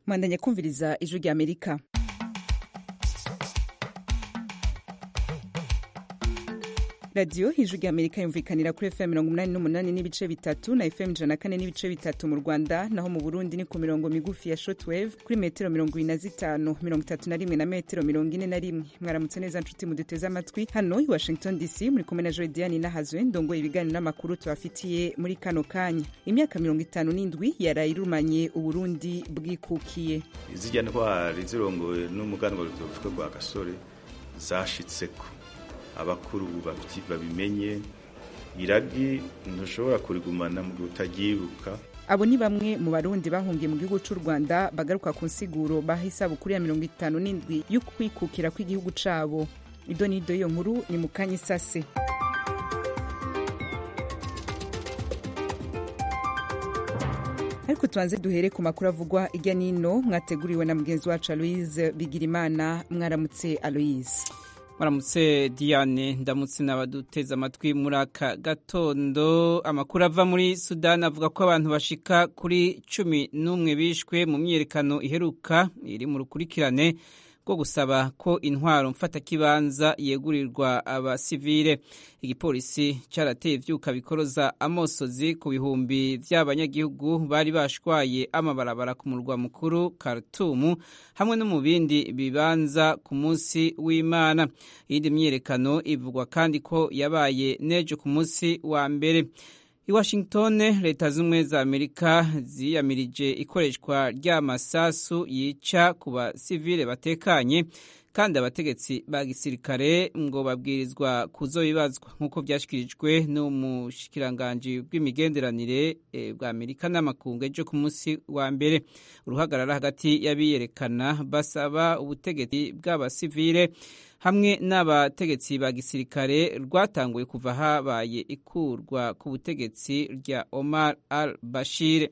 mwandanya kumviriza ijwi rya amerika radiyo ijwi rya amerika yumvikanira kuri fm mirongo umunani n'umunani n'ibice bitatu na fm ijana na kane n'ibice bitatu mu rwanda naho mu burundi ni ku mirongo migufi ya shortwave kuri metero mirongo ine na zitanu mirongo itatu na rimwe na metero mirongo ine na rimwe mwaramutse neza nshuti muduteze amatwi hano i washington dc muri kumwe na joy diane nahazwe ndongoye ibiganiro n'amakuru tubafitiye muri kano kanya imyaka mirongo itanu n'indwi yaraye irumanye uburundi bwikukiye izijya ntwari zirongowe n'umuganwa rutavuzwe rwa gasore zashitseko abakuru babimenye iragi ntushobora kurigumana mu gihe utagyibuka abo ni bamwe mu barundi bahungiye mu gihugu cy'u rwanda bagaruka ku nsiguro baha isabukuru ya mirongo itanu n'indwi yo kwikukira kw'igihugu cabo ido n'ido iyo nkuru ni mu kanya isase ariko tubanze duhere ku makuru avugwa irya nino mwateguriwe na mugenzi wacu aloise bigirimana mwaramutse aloise maramutse diane ndamutse n'abaduteze amatwi muri aka gatondo amakuru ava muri sudani avuga ko abantu bashika kuri cumi n'umwe bishwe mu myiyerekano iheruka iri mu rukurikirane rwo gusaba ko intwaro mfatakibanza yegurirwa abasivile igipolisi cyarateye ivyuka bikoroza amosozi ku bihumbi vy'abanyagihugu bari bashwaye amabarabara ku murwa mukuru Khartoum hamwe no mu bindi bibanza ku munsi w'Imana iyindi myiyerekano ivugwa kandi ko yabaye nejo ku munsi wa mbere i Washington leta z'ubumwe za Amerika ziyamirije ikoreshwa ry'amasasu yica ku basivile batekanye kandi abategetsi ba gisirikare ngo babwirizwa kuzobibazwa nk'uko byashyikirijwe n'umushikiranganji bw'imigenderanire bwa Amerika n'amakungu ejo ku munsi wa mbere uruhagarara hagati y'abiyerekana basaba ubutegetsi bw'abasivile hamwe n'abategetsi ba gisirikare rwatanguye kuva habaye ikurwa ku butegetsi rya Omar al-Bashir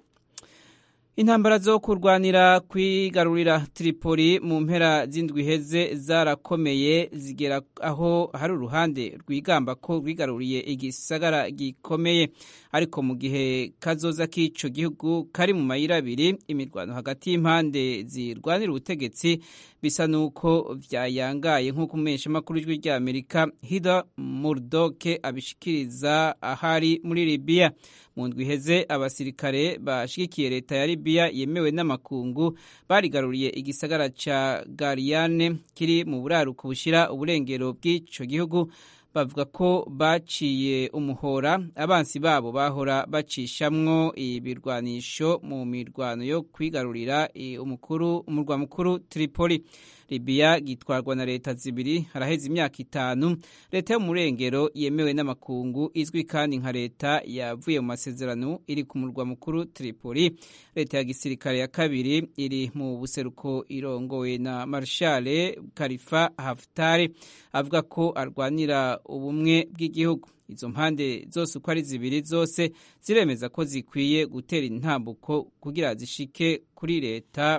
intambara zo kurwanira kwigarurira Tripoli mu mpera z'indwi heze zarakomeye zigera aho hari uruhande rwigamba ko rwigaruriye igisagara gikomeye ariko mu gihe kazoza k'ico gihugu kari mu mayira abiri imirwano hagati y'impande zirwanira ubutegetsi bisa nuko vyayangaye nk'uko umumenyeshamakuru w'ijwi rya Amerika Hida Murdoke abishikiriza ahari muri Libya mu ndwi iheze abasirikare bashigikiye leta ya Libya yemewe n'amakungu barigaruriye igisagara ca Gariane kiri mu buraruko bushira uburengero bw'ico gihugu bavuga ko baciye umuhora abansi babo bahora bacishamwo ibirwanisho mu mirwano yo kwigarurira umukuru umurwa mukuru Tripoli Libya gitwarwa na leta zibiri haraheze imyaka itanu leta yo mu murengero yemewe n'amakungu izwi kandi nka leta yavuye mu masezerano iri ku murwa mukuru Tripoli leta ya gisirikare ya kabiri iri mu buseruko irongowe na Marshal Khalifa Haftar avuga ko arwanira ubumwe bw'igihugu izo mpande zose uko ari zibiri zose ziremeza ko zikwiye gutera intambuko kugira zishike kuri leta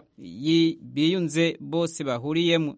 biyunze bose bahuriyemo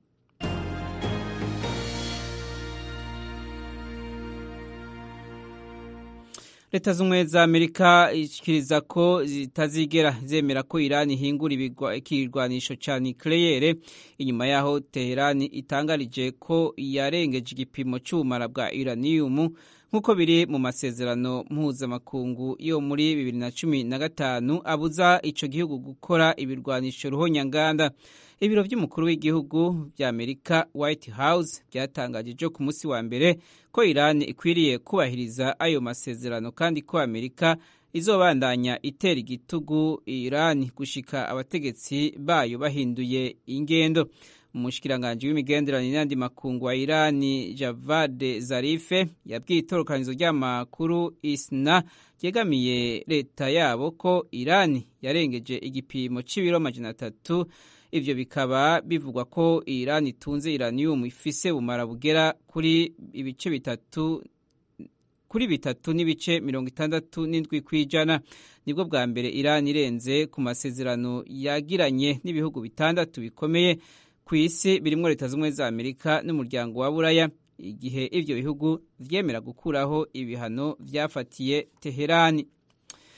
leta z'ubumwe za amerika ishikiriza ko zitazigera zemera ko irani ihingura ikirwanisho ca nucleaire inyuma yaho teherani itangarije ko yarengeje igipimo c'ubumara bwa uranium nk'uko biri mu masezerano mpuzamakungu yo muri bibiri na cumi na gatanu abuza ico gihugu gukora ibirwanisho ruhonyanganda ibiro vy'umukuru w'igihugu vya amerika white house vyatangaje ejo ku munsi wa mbere ko irani ikwiriye kubahiriza ayo masezerano kandi ko amerika izobandanya itera igitugu irani gushika abategetsi bayo bahinduye ingendo umushikiranganji w'imigenderanire n'andi makungu wa irani javade zarife yabwiye itorokanizo ry'amakuru isna ryegamiye leta yabo ko irani yarengeje igipimo c'ibiro amajana atatu ivyo bikaba bivugwa ko irani itunze iranium ifise bumara bugera kuri ibice bitatu kuri bitatu n'ibice mirongo itandatu n'indwi kw'ijana nibwo bwa mbere irani irenze ku masezerano yagiranye n'ibihugu bitandatu bikomeye ku isi birimwo leta z'ubumwe za amerika n'umuryango wa buraya igihe ivyo bihugu vyemera gukuraho ibihano vyafatiye teherani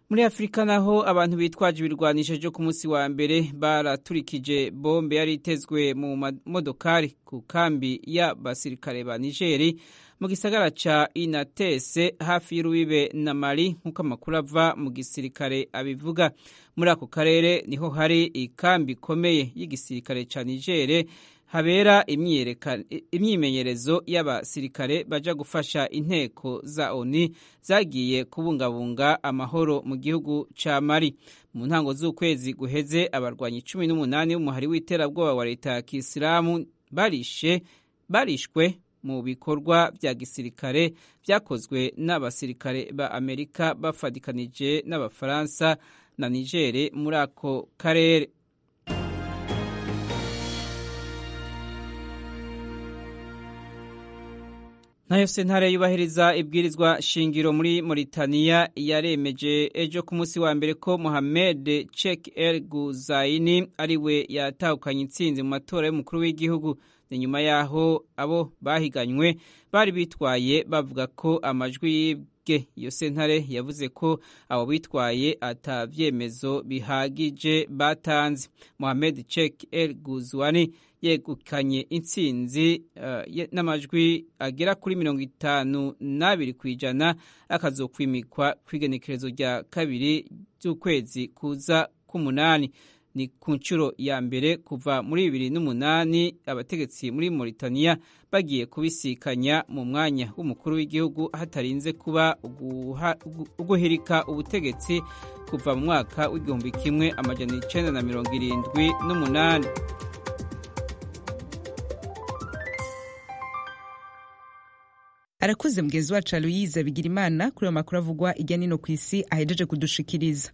muri afurika naho abantu bitwaje ibirwanisho byo ku munsi wa mbere baraturikije bombe yari itezwe mu modokari ku kambi y'abasirikare ba nigeri mu gisagara ca inatese hafi y'urubibe na mali nk'uko amakuru ava mu gisirikare abivuga muri ako karere niho hari ikambi ikomeye y'igisirikare ca nigere habera imyimenyerezo y'abasirikare baja gufasha inteko za oni zagiye kubungabunga amahoro mu gihugu ca mali mu ntango z'ukwezi guheze abarwanyi cumi n'umunani b'umuhari w'iterabwoba wa leta ya kisilamu barishe barishwe mu bikorwa vya gisirikare vyakozwe n'abasirikare ba amerika bafadikanije n'abafaransa na nigere muri ako karere nayo sentare yubahiriza ibwirizwa shingiro muri Mauritania yaremeje ejo ku munsi wa mbere ko Mohamed Chek El Guzaini ariwe yatahukanye intsinzi mu matora y'umukuru w'igihugu ni nyuma yaho abo bahiganywe bari bitwaye bavuga ko amajwi yibwe iyo sentare yavuze ko abo bitwaye atavyemezo bihagije batanze Mohamed Chek El Guzwani yegukanye intsinzi uh, n'amajwi agera kuri mirongo itanu n'abiri ku ijana akazokwimikwa kw'igenekerezo rya kabiri z'ukwezi kuza k'umunani ni ku nshuro ya mbere kuva muri bibiri n'umunani abategetsi muri Mauritania bagiye kubisikanya mu mwanya w'umukuru w'igihugu hatarinze kuba uguhirika ubutegetsi kuva mu mwaka w'igihumbi kimwe amajana icenda na mirongo irindwi n'umunani arakuze mugenzi wacu aloyize bigira imana kuri ayo makuru avugwa ijya nino ku isi ahejeje kudushikiriza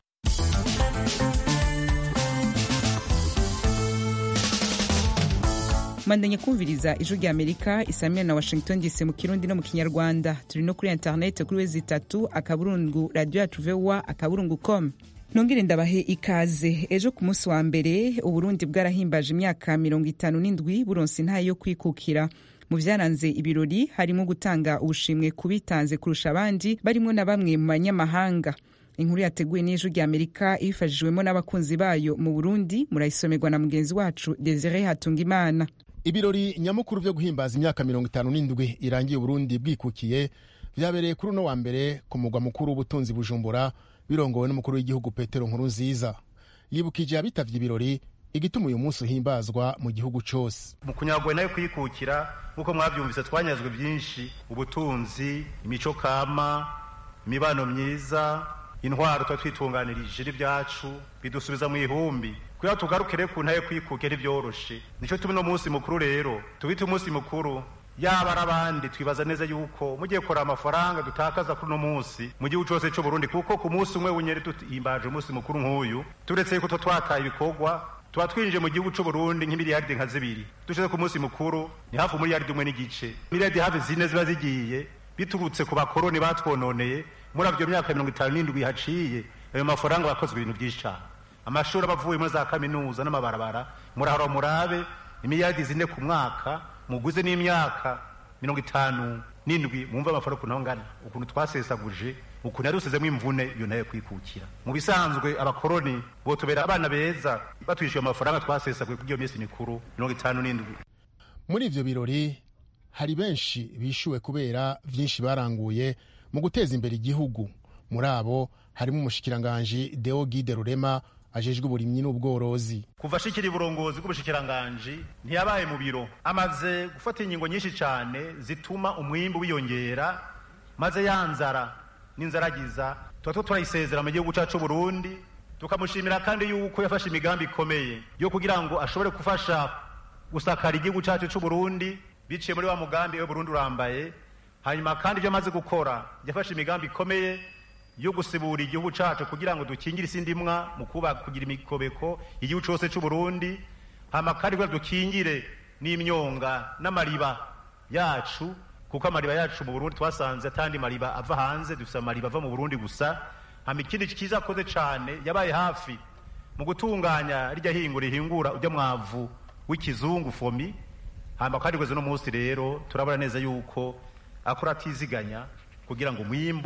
mandanye kumviriza ijwi rya amerika isamira na washington dc mu kirundi no mu kinyarwanda turi no kuri interineti kuri wezi itatu akaburungu radiyo yacu vowa akaburungu com nongere ndabahe ikaze ejo ku munsi wa mbere uburundi bwarahimbaje imyaka mirongo itanu n'indwi buronse intaye yo kwikukira mu byaranze ibirori harimo gutanga ubushimwe ku bitanze kurusha abandi barimo na bamwe mu banyamahanga inkuru yateguwe n'ijwi rya amerika ifashijwemo n'abakunzi bayo mu burundi murayisomerwa na mugenzi wacu desire hatungimana ibirori nyamukuru vyo guhimbaza imyaka mirongo itanu n'indwi irangiye uburundi bwikukiye vyabereye kuri uno wa mbere ku mugwa mukuru w'ubutunzi bujumbura birongowe n'umukuru w'igihugu petero nkuru nziza yibukije abitavye ibirori igituma uyu munsi uhimbazwa mu gihugu cose mu kunyagwe nayo kwikukira nk'uko mwavyumvise twanyazwe byinshi ubutunzi imico kama imibano myiza intwaro tuba twitunganirije n'ibyacu bidusubiza mu ihumbi kugira tugarukire ku ntaye kwikuke ntibyoroshe nico tumi no munsi mukuru rero tubite umunsi mukuru yaba ari abandi twibaza neza yuko mugiye kora amafaranga dutakaza kuri uno munsi mu gihugu cose c'u Burundi kuko ku munsi umwe w'inyeri duhimbaje umunsi mukuru nk'uyu turetse yuko two twataye ibikorwa tuba twinjiye mu gihugu c'u Burundi nk'imiliyaridi nka zibiri dushize ku munsi mukuru ni hafi umuliyaridi umwe n'igice miliyaridi hafi zine ziba zigiye biturutse ku bakoroni batwononeye muri avyo myaka mirongo itanu n'indwi haciye ayo mafaranga bakozwe ibintu vyinshi cane amashuri aba avuye muri za kaminuza n'amabarabara murahora murabe imiliyaridi zine ku mwaka muguze n'imyaka mirongo itanu n'indwi mwumva amafaranga ukuntu angana ukuntu twasesaguje ukuntu yarusizemo imvune iyo nayo kwikukira mu bisanzwe abakoroni botubera abana beza batwishyuye amafaranga twasesaguye kuri iyo minsi mikuru mirongo itanu n'indwi muri ivyo birori hari benshi bishuwe kubera vyinshi baranguye mu guteza imbere igihugu muri abo harimo umushikiranganji deo gide rurema ajejwe uburimyi n'ubworozi kuva ashikira uburongozi bw'ubushikiranganji ntiyabaye mu biro amaze gufata ingingo nyinshi cyane zituma umwimbu wiyongera maze yanzara n'inzaragiza tuba two turayisezera mu gihugu cyacu Burundi tukamushimira kandi yuko yafashe imigambi ikomeye yo kugira ngo ashobore gufasha gusakara igihugu cyacu cy'u Burundi biciye muri wa mugambi we Burundi urambaye hanyuma kandi ibyo amaze gukora yafashe imigambi ikomeye yo gusibura igihugu cacu kugira ngo dukingire isi ndimwa mu kuba kugira imikobeko igihugu cose c'u Burundi hama kandi kugira dukingire n'imyonga n'amariba yacu kuko amariba yacu mu Burundi twasanze atandi mariba ava hanze dufise amariba ava mu Burundi gusa hama ikindi kiza akoze cane yabaye hafi mu gutunganya rirya hingura rihingura urya mwavu w'ikizungu fomi hama kandi kweze no munsi rero turabona neza yuko akora atiziganya kugira ngo umwimbu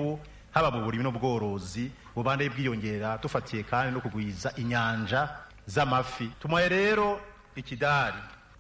haba mu burimi n'ubworozi bubandaye bwiyongera dufatiye kandi no kugwiza inyanja z'amafi tumuhaye rero ikidari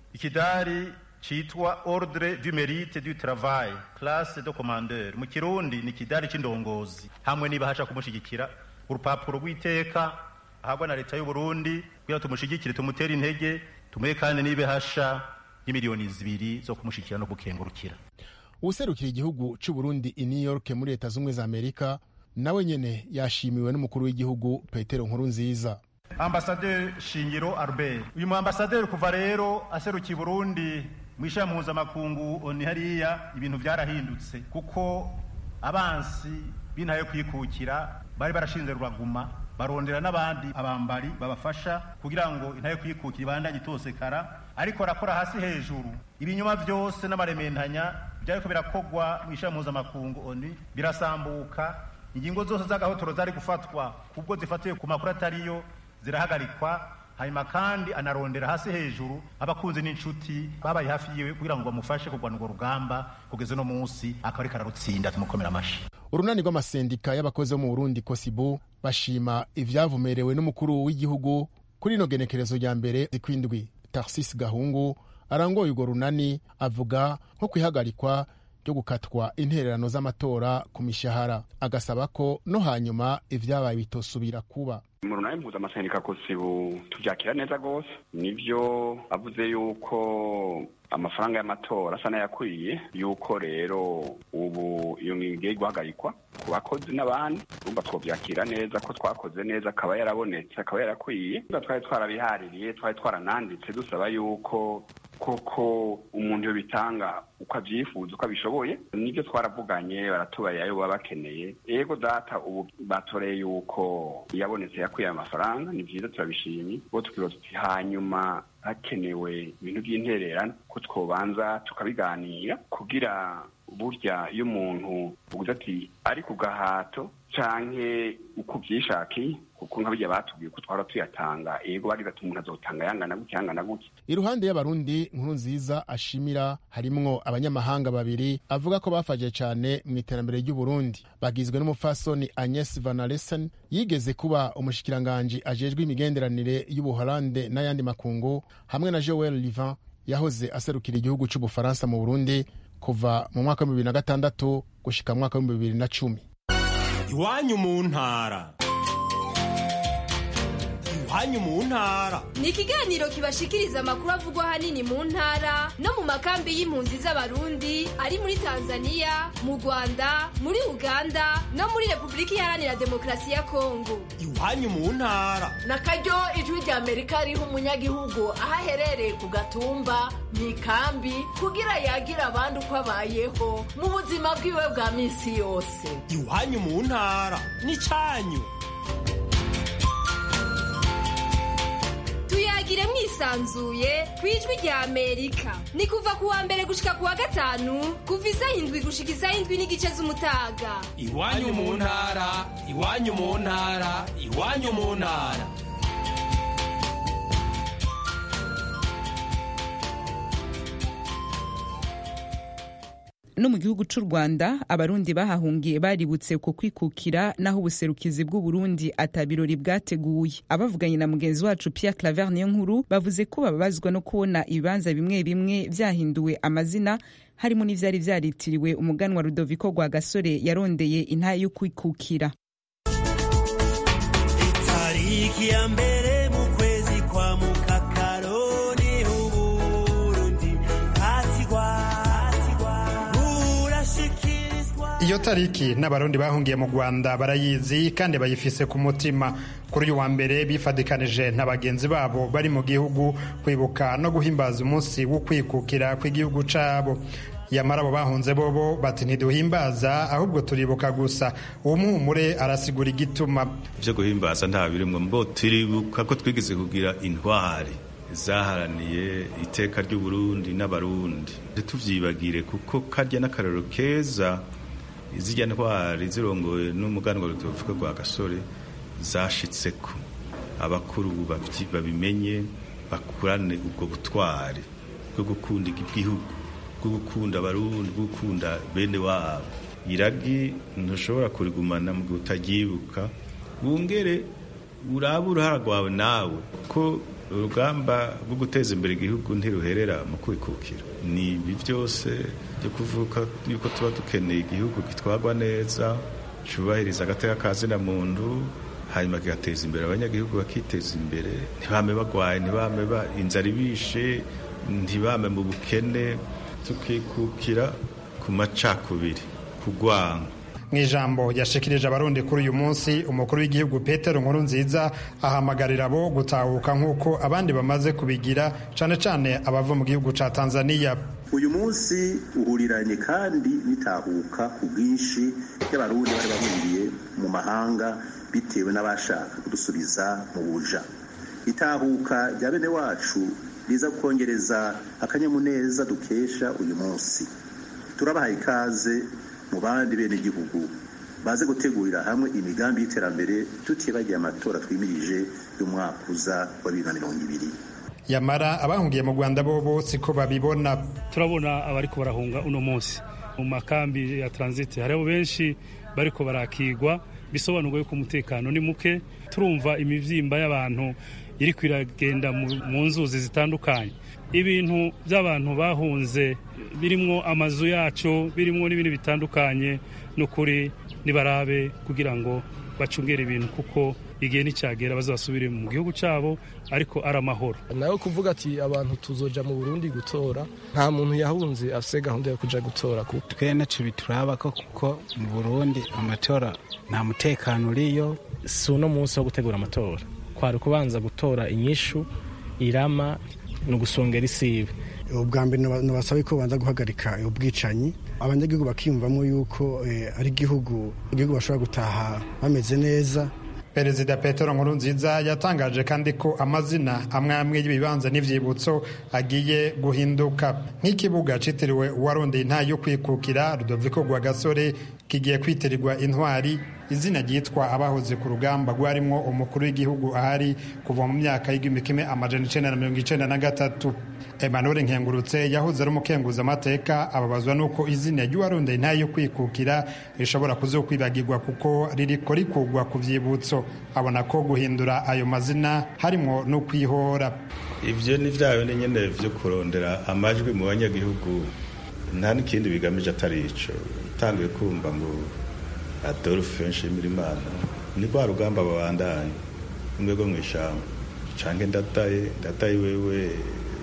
ikidari citwa ordre du mérite du travail classe de commandeur mu kirundi ni ikidari c'indongozi hamwe nibahasha kumushigikira urupapuro rw'iteka ahabwa na leta y'u Burundi kugira tumushigikire tumutere intege tumuhe kandi n'ibihasha y'imiliyoni zibiri zo kumushigikira no gukengurukira uwuserukira igihugu c'u Burundi i New York muri leta z'ubumwe za Amerika nawe nyene yashimiwe n'umukuru w'igihugu Petero Nkurunziza ambasaderi Shingiro Albert uyu mu ambasaderi kuva rero aserukiye Burundi mu ishami mpuzamakungu oni hariya ibintu byarahindutse kuko abansi bintaye kwikukira bari barashinze ruraguma barondera n'abandi abambari babafasha kugira ngo intaye kwikukira ibandanye itosekara ariko arakora hasi hejuru ibinyuma byose n'amarementanya byariko birakogwa mu ishami mpuzamakungu oni birasambuka ingingo zose z'agahotoro zari gufatwa kubwo zifatiwe ku makuru atariyo zirahagarikwa hanyuma kandi anarondera hasi hejuru abakunzi n'inshuti babaye hafi yiwe kugira ngo bamufashe kurwana urwo rugamba kugeza uno munsi akaba ariko ararutsinda tumukomera amashi urunani rw'amasendika y'abakozi bo mu burundi kosibu bashima ivyavumerewe n'umukuru w'igihugu kuri ino genekerezo rya mbere zikwindwi tarsis gahungu arangoye urwo runani avuga nko kwihagarikwa ryo gukatwa intererano z'amatora ku mishahara agasaba ko no hanyuma ivyabaye bitosubira kuba mu runani mpuzamaseneka kosibu tuvyakira neza rwose nivyo avuze yuko amafaranga y'amatora asa n'ayakwiye yuko rero ubu iyo ngingo igiye guhagarikwa ku bakozi n'abandi urumva twovyakira neza ko twakoze neza akaba yarabonetse akaba yarakwiye twari twarabihaririye twari twarananditse dusaba yuko koko umuntu yo bitanga uko avyifuza uko abishoboye nivyo twaravuganye baratubarira ayo baba bakeneye ego data ubu batoreye yuko yabonetse yakwiye amafaranga ni vyiza turabishimye bo tukibaza tuti hanyuma hakenewe ibintu by'intererano ko twobanza tukabiganira kugira burya iyo umuntu uvuze ati ari ku gahato canke uko uvyishakiye kuko nka birya batubwiye ko twara tuyatanga ego bagize ati umuntu azotanga yangana gutya yangana gutya iruhande y'abarundi nkuru nziza ashimira harimwo abanyamahanga babiri avuga ko bafashije cane mu iterambere ry'uburundi bagizwe n'umupfasoni agnes vanalesen yigeze kuba umushikiranganji ajejwe imigenderanire y'ubuholande n'ayandi makungu hamwe na joel livan yahoze aserukira igihugu c'ubufaransa mu burundi kuva mu mwaka w'ibihumbi bibiri na gatandatu gushika mu mwaka w'ibihumbi bibiri na cumi iwanyu mu ntara iwanyu mu ntara ni ikiganiro kibashikiriza amakuru avugwa ahanini mu ntara no mu makambi y'impunzi z'abarundi ari muri tanzania mu rwanda muri uganda no muri repubulika iharanira demokarasi ya kongo iwanyu mu ntara na karyo ijwi rya amerika riha umunyagihugu aho aherereye ku gatumba mu ikambi kugira yagire abandi uko abayeho mu buzima bwiwe bwa minsi yose iwanyu mu ntara ni cyanyu tuyagire mwisanzuye ku ijwi rya amerika ni kuva ku wa mbere gushika ku wa gatanu kuva isaha indwi gushika isaha indwi n'igice z'umutaga iwanyu mu ntara iwanyu mu ntara iwanyu mu ntara no mu gihugu c'u rwanda abarundi bahahungiye baributse ku kwikukira naho ubuserukizi bw'uburundi atabirori bwateguye abavuganye na mugenzi wacu pierre claver niyo nkuru bavuze ko bababazwa no kubona ibibanza bimwe bimwe vyahinduwe amazina harimo n'ivyari vyaritiriwe umuganwa rudoviko rwa gasore yarondeye intaye yo kwikukira itariki ya mbere mu kwezi kwa mukakaro niho uburundi bwatigwa iyo tariki n'abarundi bahungiye mu rwanda barayizi kandi bayifise ku mutima kuri uyu wa mbere bifadikanije na bagenzi babo bari mu gihugu kwibuka no guhimbaza umunsi wo kwikukira kw'igihugu cabo yamara abo bahunze bobo bati ntiduhimbaza ahubwo turibuka gusa uwo muhumure arasigura igituma ivyo guhimbaza nta birimwo mbo turibuka ko twigeze kugira intwari zaharaniye iteka ry'uburundi n'abarundi ntituvyibagire kuko karya n'akarero keza izirya ntwari zirongoye n'umuganwa rutovuga rwa gasore zashitseko abakuru babimenye bakurane ubwo butwari bwo gukunda igihugu bwo gukunda abarundi bwo gukunda bene wabo iragi ntushobora kurigumana mu gihe utaryibuka wongere urabe uruhara rwawe nawe ko urugamba rwo guteza imbere igihugu ntiruherera mu kwikukira ni ibi byose byo kuvuga yuko tuba dukeneye igihugu gitwarwa neza cyubahiriza agateka ka zina muntu hanyuma kigateza imbere abanyagihugu bakiteza imbere ntibame bagwaye ntibame inzara ibishe ntibame mu bukene tukikukira ku macakubiri kugwanga mu ijambo yashikirije abarundi kuri uyu munsi umukuru w'igihugu petero nkuru nziza ahamagarira abo gutahuka nk'uko abandi bamaze kubigira cyane cyane abava mu gihugu cya tanzania uyu munsi uhuriranye kandi n'itahuka ku bwinshi y'abarundi bari bahungiye mu mahanga bitewe n'abashaka kudusubiza mu buja itahuka rya bene wacu riza kongereza akanyamuneza dukesha uyu munsi turabahaye ikaze mu bandi bene igihugu baze gutegurira hamwe imigambi y'iterambere tutibagiye amatora twimirije y'umwaka uza wa bibiri na mirongo ibiri yamara abahungiye mu rwanda bo siko babibona turabona abariko barahunga uno munsi mu makambi ya transit hariho benshi bariko barakigwa bisobanurwa yuko umutekano ni muke turumva imivyimba y'abantu iri kwiragenda mu nzuzi zitandukanye ibintu by'abantu bahunze birimwo amazu yacu birimwo n'ibindi bitandukanye n'ukuri nibarabe kugira ngo bacungere ibintu kuko igihe nticyagera bazasubire mu gihugu cyabo ariko ari amahoro nawe kuvuga ati abantu tuzoja mu burundi gutora nta muntu yahunze afise gahunda yo kuja gutora twe naco bituraba ko kuko mu burundi amatora nta mutekano uriyo si uno munsi wo gutegura amatora kwari kubanza gutora inyishu irama ni ugusongera isibe ubwa mbere nabasaba ko babanza guhagarika ubwicanyi abanyagihugu bakiyumvamo yuko ari igihugu igihugu bashobora gutaha bameze neza perezida petero nkurunziza yatangaje kandi ko amazina amwe amwe y'ibibanza n'ivyibutso agiye guhinduka nk'ikibuga citiriwe uwarondeye intayi yo kwikukira rudoviko rwa gasore kigiye kwitirirwa intwari izina ryitwa abahoze ku rugamba rwarimwo umukuru w'igihugu ahari kuva mu myaka y'igihumbi kimwe amajana icenda na mirongo icenda na gatatu emmanuel nkengurutse yahoze ari umukenguza amateka ababazwa n'uko izina ry'uwarondeye intayi yo kwikukira rishobora kuzokwibagirwa kuko ririko rikugwa ku vyibutso abona ko guhindura ayo mazina harimwo no kwihora ivyo ni vyayo ni nyene vyo kurondera amajwi mu banyagihugu nta n'ikindi bigamije atari ico utanguye kumva ngo adolphe nshimirimana ni rwa rugamba babandanya rumwe rwo mw'ishamba canke ndadaye ndadaye wewe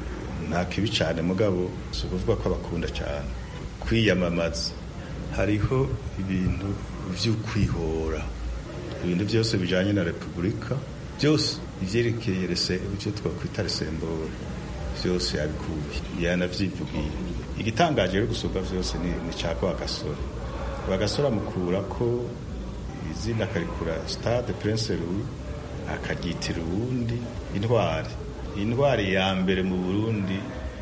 nta kibi cane mugabo si ukuvuga ko abakunda cane kwiyamamaza hariho ibintu vy'ukwihora ibintu byose bijanye na repubulika byose ivyerekeye ivyo twakwita resembore vyose yabikuye yanavyivugiye igitangaje rero gusumba vyose ni ca rwagasore rwagasore amukura ko izina akarikura stade prince louis akaryitira uwundi intwari intwari ya mbere mu burundi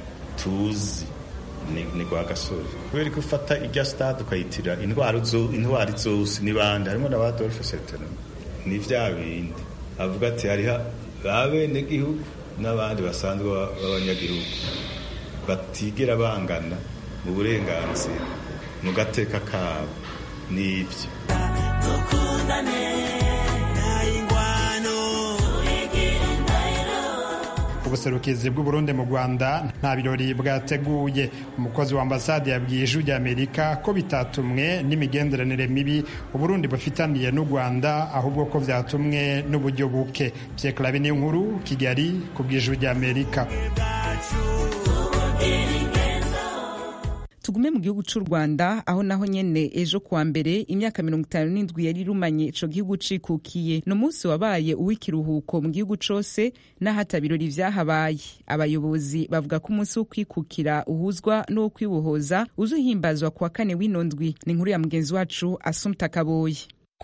tuzi ni rwagasore kubera ko ufata irya stade ukayitira intwari zose ni bande harimo na ba dolphe sertene ni vya bindi avuga ati hariho abenegihugu n'abandi basanzwe b'abanyagihugu batigera bangana mu burenganzira mu gateka kabo n'ibyo ubuserukizi bw'uburundi mu rwanda nta birori bwateguye umukozi wa ambasade yabwiye ijwi ry'amerika ko bitatumwe n'imigenderanire mibi uburundi bufitaniye n'u rwanda ahubwo ko byatumwe n'uburyo buke byekarabe n'inkuru kigali ku bw'ijwi ry'amerika tugume mu gihugu cy'u rwanda aho naho nyene ejo kuwa mbere imyaka mirongo itanu n'indwi yari irumanye ico gihugu cikukiye ni umunsi wabaye uw'ikiruhuko mu gihugu cose n'ahata birori vyahabaye abayobozi bavuga ko umunsi wo kwikukira uhuzwa n'uwo kwibohoza uzuhimbazwa kuwa kane w'ino ndwi ni inkuru ya mugenzi wacu asumta kaboyi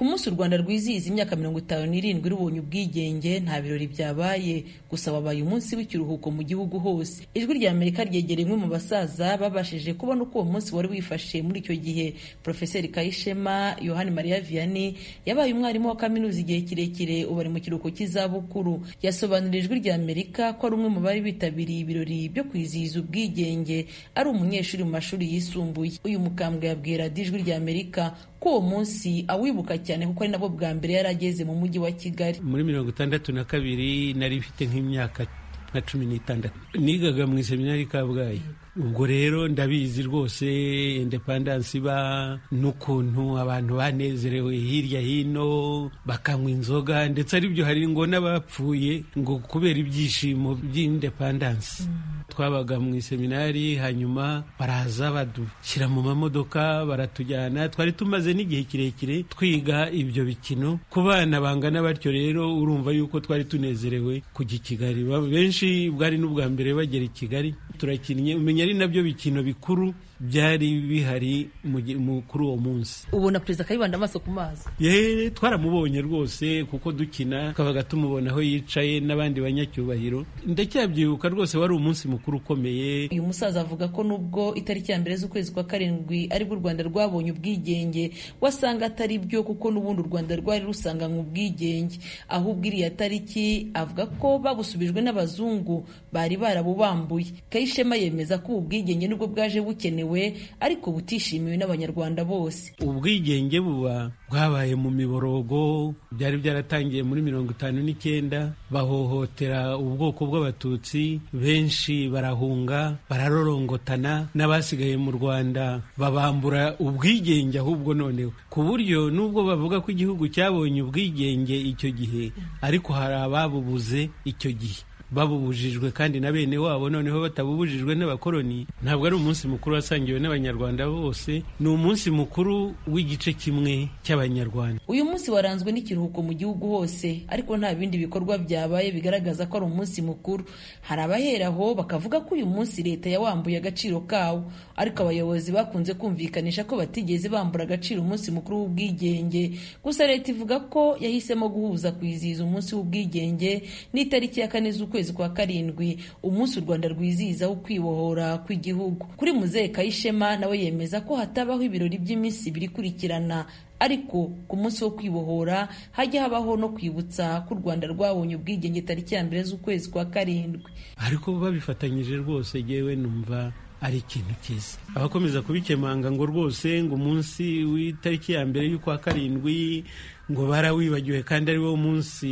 ku munsi u rwanda rwizihiza imyaka mirongo itanu n'irindwi rubonye ubwigenge nta birori byabaye gusa wabaye umunsi w'ikiruhuko mu gihugu hose ijwi rya amerika ryegereye umwe mu basaza babashije kubona uko uwo munsi wari wifashe muri icyo gihe profeseri kayishema yohani mariya vianney yabaye umwarimu wa kaminuza igihe kirekire ubu ari mu kiruhuko cy'izabukuru yasobanurira ijwi rya amerika ko ari umwe mu bari bitabiriye ibirori byo kwizihiza ubwigenge ari umunyeshuri mu mashuri yisumbuye uyu mukambwe yabwira ijwi rya amerika ko uwo munsi awibuka cyane kuko ari nabwo bwa mbere yari ageze mu mujyi wa kigali muri mirongo itandatu na kabiri nari mfite nk'imyaka nka cumi n'itandatu nigaga mu iseminari kabgayi ubwo rero ndabizi rwose indepandansi iba n'ukuntu abantu banezerewe hirya hino bakanywa inzoga ndetse aribyo hari ngo n'abapfuye ngo kubera ibyishimo by'indepandansi twabaga mu iseminari hanyuma baraza badushyira mu mamodoka baratujyana twari tumaze n'igihe kirekire twiga ibyo bikino ku bana bangana batyo rero urumva yuko twari tunezerewe kujya i kigali benshi bwari n'ubwa mbere bagera i kigali turakinnye umenya ari nabyo bikino bikuru byari bihari kuri uwo munsi ubona perezida kayibanda amaso ku mazi yewe twaramubonye rwose kuko dukina tukabaga tumubona aho yicaye n'abandi banyacyubahiro ndacyabyibuka rwose wari umunsi mukuru ukomeye uyu musaza avuga ko nubwo itariki ya mbere z'ukwezi kwa karindwi aribwo u rwanda rwabonye ubwigenge wasanga atari byo kuko n'ubundi u rwanda rwari rusanganywe ubwigenge ahubwo iriya tariki avuga ko babusubijwe n'abazungu bari barabubambuye kayishema yemeza ko ubu bwigenge nubwo bwaje bukenewe ariko butishimiwe n'abanyarwanda bose ubwigenge buba bwabaye mu miborogo byari byaratangiye muri mirongo itanu n'icyenda bahohotera ubwoko bw'abatutsi benshi barahunga bararorongotana n'abasigaye mu rwanda babambura ubwigenge ahubwo noneho ku buryo nubwo bavuga ko igihugu cyabonye ubwigenge icyo gihe ariko hari ababubuze icyo gihe babubujijwe kandi na bene wabo noneho batabubujijwe n'abakoloni ntabwo ari umunsi mukuru wasangiwe n'abanyarwanda bose ni umunsi mukuru w'igice kimwe cy'abanyarwanda uyu munsi waranzwe n'ikiruhuko mu gihugu hose ariko nta bindi bikorwa byabaye bigaragaza ko ari umunsi mukuru hari abaheraho bakavuga ko uyu munsi leta yawambuye agaciro kawo ariko abayobozi bakunze kumvikanisha ko batigeze bambura agaciro umunsi mukuru w'ubwigenge gusa leta ivuga ko yahisemo guhuza kwizihiza umunsi w'ubwigenge n'itariki ya kane z'ukwezi kwezi kwa karindwi umunsi u rwanda rwizihizaho kwibohora kw'igihugu kuri muzehe kayishema nawe yemeza ko hatabaho ibirori by'iminsi ibiri ikurikirana ariko ku munsi wo kwibohora hajya habaho no kwibutsa ko u rwanda rwabonye ubwigenge tariki ya mbere z'ukwezi kwa karindwi ariko babifatanyije rwose yewe numva ari ikintu cyiza abakomeza kubikemanga ngo rwose ngo umunsi w'itariki ya mbere y'ukwa karindwi ngo barawibagiwe kandi ari wo munsi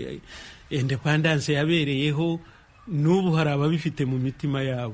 indepandanse yabereyeho n'ubu hari ababifite mu mitima yabo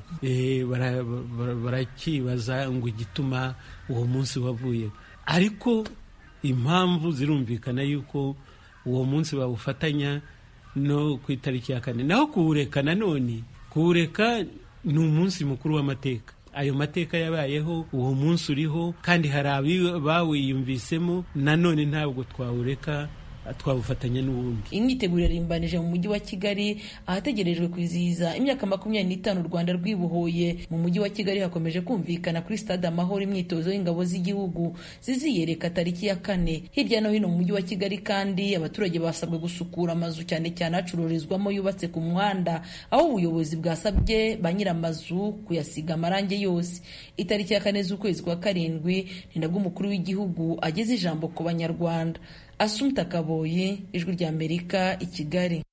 barakibaza ngo igituma uwo munsi wavuye ariko impamvu zirumvikana yuko uwo munsi bawufatanya no ku itariki ya kane naho kuwureka nanone kuwureka ni umunsi mukuru w'amateka ayo mateka yabayeho uwo munsi uriho kandi hari abawiyumvisemo nanone ntabwo twawureka twawufatanya n'ubundi imyiteguro irimbanije mu mujyi wa kigali ahategerejwe kwizihiza imyaka makumyabiri n'itanu u rwanda rwibohoye mu mujyi wa kigali hakomeje kumvikana kuri stade amahoro imyitozo y'ingabo z'igihugu ziziyereka tariki ya kane hirya no hino mu mujyi wa kigali kandi abaturage basabwe gusukura amazu cyane cyane acururizwamo yubatse ku muhanda aho ubuyobozi bwasabye ba nyir'amazu kuyasiga amarangi yose itariki ya kane z'ukwezi kwa karindwi ni nabwo umukuru w'igihugu ageze ijambo ku banyarwanda asumta kaboye ijwi rya amerika i kigali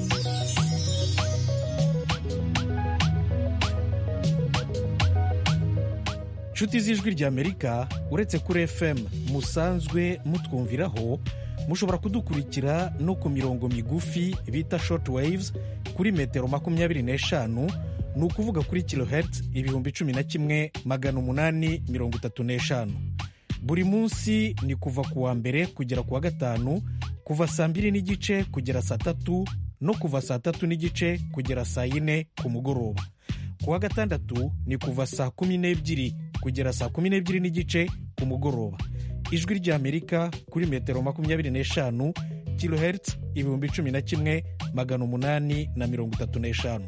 inshuti z'ijwi rya amerika uretse kuri fm musanzwe mutwumviraho mushobora kudukurikira no ku mirongo migufi bita short waves kuri metero makumyabiri n'eshanu ni ukuvuga kuri kilohertz ibihumbi cumi na kimwe magana umunani mirongo itatu n'eshanu buri munsi ni kuva ku wa mbere kugera ku wa gatanu kuva saa mbiri n'igice kugera saa tatu no kuva saa tatu n'igice kugera saa yine ku mugoroba ku wa gatandatu ni kuva saa kumi n'ebyiri kugera saa kumi n'ebyiri n'igice ku mugoroba ijwi ry'amerika kuri metero makumyabiri n'eshanu kilohertz ibihumbi cumi na kimwe magana umunani na mirongo itatu n'eshanu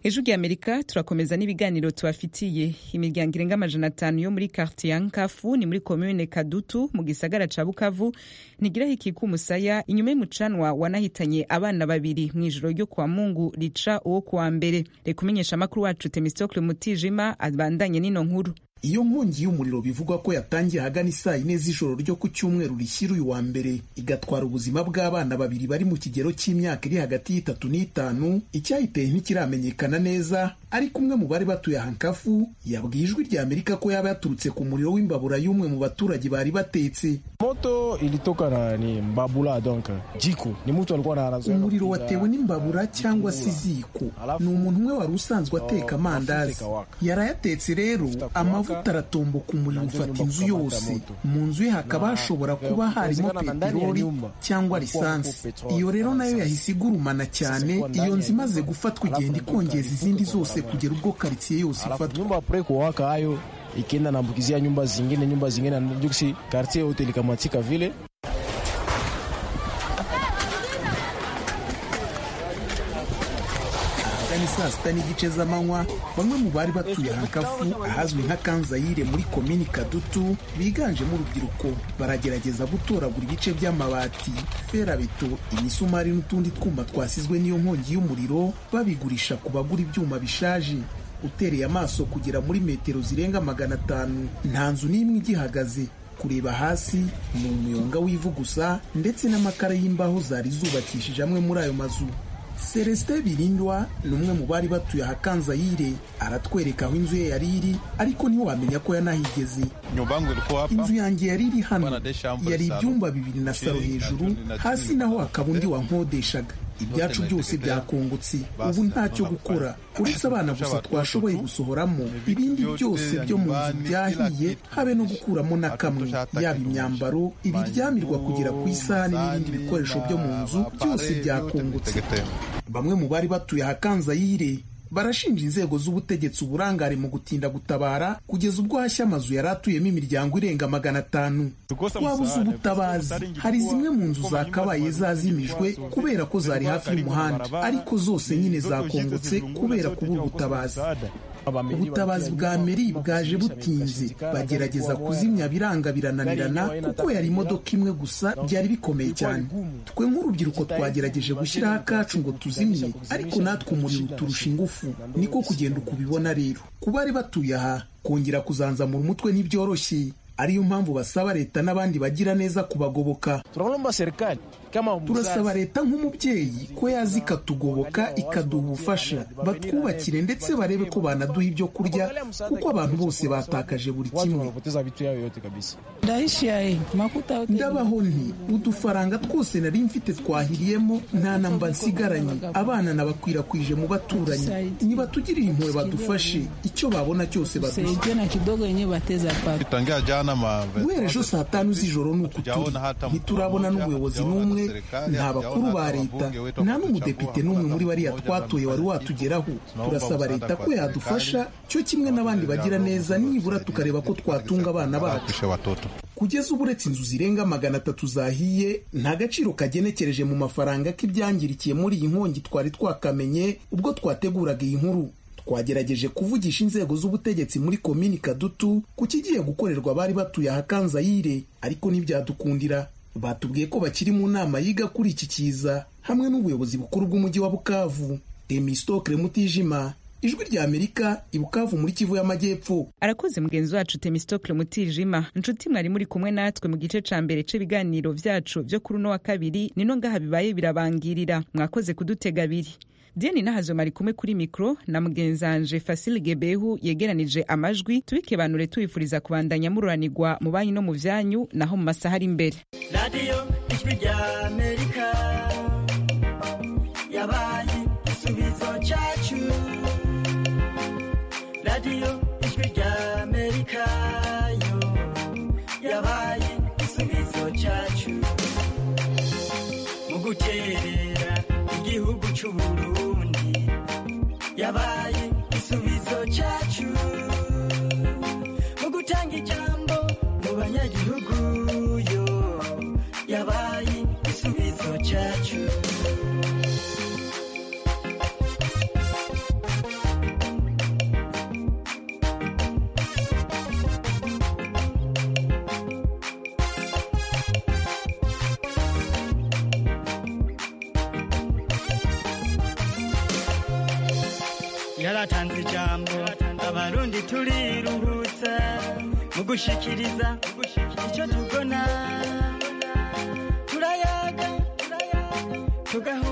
ejo ry'amerika turakomeza n'ibiganiro tubafitiye imiryango irenga amajana atanu yo muri kartiye ya nkafu ni muri komune kadutu mu gisagara ca bukavu ntigiraho ikika umusaya inyuma y'umucanwa wanahitanye abana babiri mu ijoro ryo kwa mungu rica uwo kuwa mbere reka umenyesha amakuru wacu temistokle mutijima abandanye n'ino nkuru iyo nkongi y'umuriro bivugwa ko yatangiye ahagana isaa yine z'ijoro ryo ku cyumweru rishyira uyu wa mbere igatwara ubuzima bw'abana babiri bari mu kigero cy'imyaka iri hagati y'itatu n'itanu icyayiteye ntikiramenyekana neza ariko umwe mu bari batuye hankafu yabwiye ijwi rya amerika ko yaba yaturutse ku muriro w'imbabura y'umwe mu baturage bari batetse moto ilitoka na ni mbabula donc jiko ni mtu alikuwa anaanza umuriro watewe n'imbabura cyangwa se iziko ni umuntu umwe wari usanzwe ateka amandazi yarayatetse rero amavuta aratomboka umuriro ufata inzu yose mu nzu ye hakaba hashobora kuba harimo peteroli cyangwa lisansi iyo rero nayo yahise igurumana cyane iyo nzu imaze gufatwa igenda ikongeza izindi zose kugera ubwo karitsiye yose ifatwa nyumba apre kuwaka hayo ikienda naambukizia nyumba zingine nyumba zingine najuksi kartie yote likamatika vile ni saa sita n'igice z'amanywa bamwe mu bari batuye hankafu ahazwi nka kanzayire muri komini kadutu biganjemo urubyiruko baragerageza gutoragura ibice by'amabati ferabeto imisumari n'utundi twuma twasizwe n'iyo nkongi y'umuriro babigurisha ku bagura ibyuma bishaje utereye amaso kugera muri metero zirenga magana atanu nta nzu n'imwe igihagaze kureba hasi ni umuyonga w'ivu gusa ndetse n'amakara y'imbaho zari zubakishije amwe muri ayo mazu celestin birindwa ni umwe mu bari batuye ahakanzayire aratwereka aho inzu ye yari iri ariko ntiwamenya ko yanahigeze inzu yanjye yari iri hano yari ibyumba bibiri na saro hejuru hasi naho hakaba undi wankodeshaga ibyacu byose byakongotse ubu ntacyo gukora uretse abana gusa twashoboye gusohoramo ibindi byose byo mu nzu byahiye habe no gukuramo na kamwe yaba imyambaro ibiryamirwa kugera ku isahani n'ibindi bikoresho byo mu nzu byose byakongotse bamwe mu bari batuye ahakanzayire barashinja inzego z'ubutegetsi uburangare mu gutinda gutabara kugeza ubwo hashya amazu yari atuyemo imiryango irenga magana atanu twabuze ubutabazi hari zimwe mu nzu zakabaye zazimijwe kubera ko zari hafi y'umuhanda ariko zose nyine zakongotse kubera kubura ubutabazi ubutabazi bwa meri bwaje butinze bagerageza kuzimya biranga birananirana kuko yari imodoka imwe gusa byari bikomeye cyane twe nk'urubyiruko twagerageje gushyiraho akacu ngo tuzimye ariko natwe umuriro uturusha ingufu niko kugenda ukubibona rero ku bari batuye aha kongera kuzanzamura umutwe ntibyoroshye ariyo mpamvu basaba leta n'abandi bagira neza kubagoboka turasaba leta nk'umubyeyi ko yaza ikatugoboka ikaduha ubufasha batwubakire ndetse barebe ko banaduha ibyo kurya kuko abantu bose batakaje buri kimwe ndabaho nti udufaranga twose nari mfite twahiriyemo nta namba nsigaranye abana nabakwirakwije mu baturanyi nibatugirire impuhwe badufashe icyo babona cyose baduhe guhera ejo saa tanu z'ijoro ni uku turi ntiturabona n'umuyobozi n'umwe nta bakuru ba leta nta n'umudepite n'umwe muri bariya twatoye wari watugeraho turasaba leta ko yadufasha cyo kimwe n'abandi bagira neza nibura tukareba ko twatunga abana bacu kugeza ubu uretse inzu zirenga magana atatu zahiye nta gaciro kagenekereje mu mafaranga k'ibyangirikiye muri iyi nkongi twari twakamenye ubwo twateguraga iyi nkuru twagerageje kuvugisha inzego z'ubutegetsi muri komini kadutu ku kigiye gukorerwa abari batuye ahakanzayire ariko ntibyadukundira batubwiye ko bakiri mu nama yiga kuri iki kiza hamwe n'ubuyobozi bukuru bw'umujyi wa bukavu temistokle mutijima ijwi rya amerika i bukavu muri kivu y'amajyepfo arakoze mugenzi wacu temistokle mutijima inshuti mwari muri kumwe natwe mu gice ca mbere c'ibiganiro vyacu vyo kuri uno wa kabiri nino ngaha bibaye birabangirira mwakoze kudutega abiri diane nahazo mari kumwe kuri mikro na mugenzanje fasile gebehu yegeranije amajwi tubikebanure tubifuriza kubandanya mururanirwa mu banyi no mu vyanyu naho mu masaha ari imbere radiyo ijwi rya amerika yabaye igisubizo cyacu radiyo ijwi rya amerika yo yabaye igisubizo cyacu mu guterera igihugu cy'uburundi yabaye igisubizo cyacu mu gutanga ijambo mu banyagihugu yo yabaye igisubizo cyacu yaratanze ijambo abarundi turiruhutsa mu gushikiriza icyo tubona turayaga tugaho